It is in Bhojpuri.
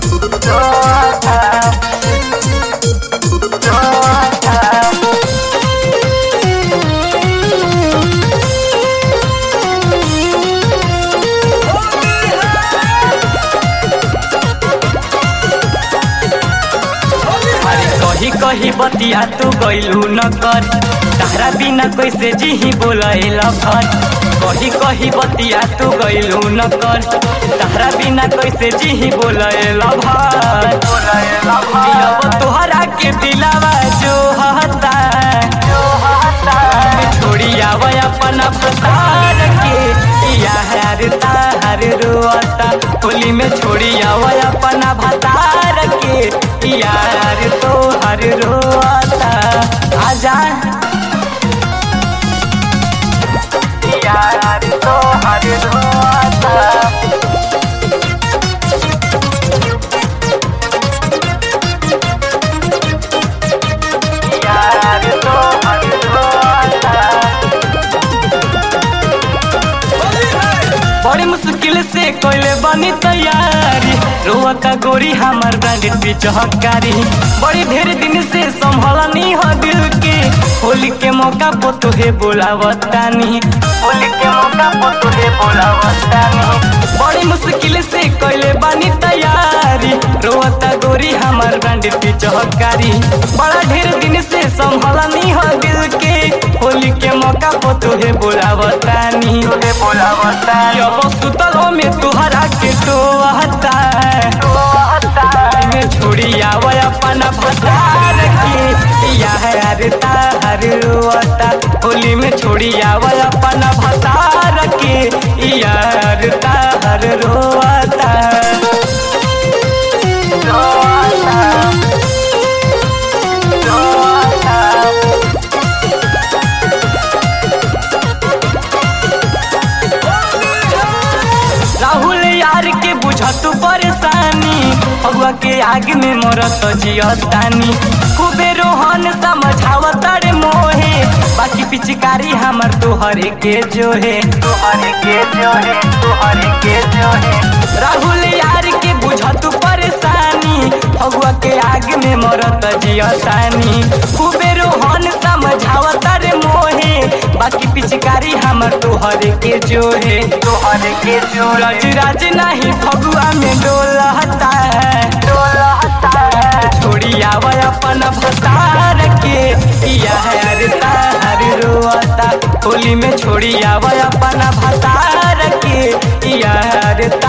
अरे कही कही बतिया तू गइलू न कर तारा बिना कैसे जीही बोलैल भर कही कही बतिया तू गइलू न कर तारा बिना कैसे जीही बोलैल भर अब तोहरा के दिलावा जो हता छोड़ी आव अपना फसार के यार तार रोता होली में छोड़ी आव अपना भतार के यार तो हर रोता आजा यार तो हर रोता यार तो हर रोता बड़ी मुश्किल से कोइले बनी तैयारी रोता गोरी हमार ब्रांडेड भी चहकारी बड़ी ढेर दिन से संभलनी हो दिल के होली के मौका पो तुहे बोलावतानी होली के मौका पो तुहे बोलावतानी बड़ी मुश्किल से कोइले बनी तैयारी रोता गोरी हमार ब्रांडेड भी चहकारी बड़ा ढेर दिन से संभलनी हो दिल के होली के मौका पो तुहे बोलावतानी तुहे बोलावतानी अब सुतल में तुहरा के टोहता में छोड़ी आव अपन भतार के यार तार रोता होली में छोड़ी आव अपन भतार के यार तार रोता रोता रोता राहुल यार के बुझत परेशानी हवा के आग में मरत जियतानी खूबे रोहन समझावत रे मोहे बाकी पिचकारी हमर तोहरे के जो है तोहरे के जो है तोहरे के जो है राहुल यार के बुझत परेशानी हवा के आग में मरत जियतानी खूबे रोहन समझावत रे मोहे बाकी पिचकारी हमर तोहरे के जो है तोहरे के जो राज राज नहीं फगुआ में डोलता है डोलता है छोड़ी आव अपन भतार के यार तार रोता होली में छोड़ी आव अपन भतार के यार तार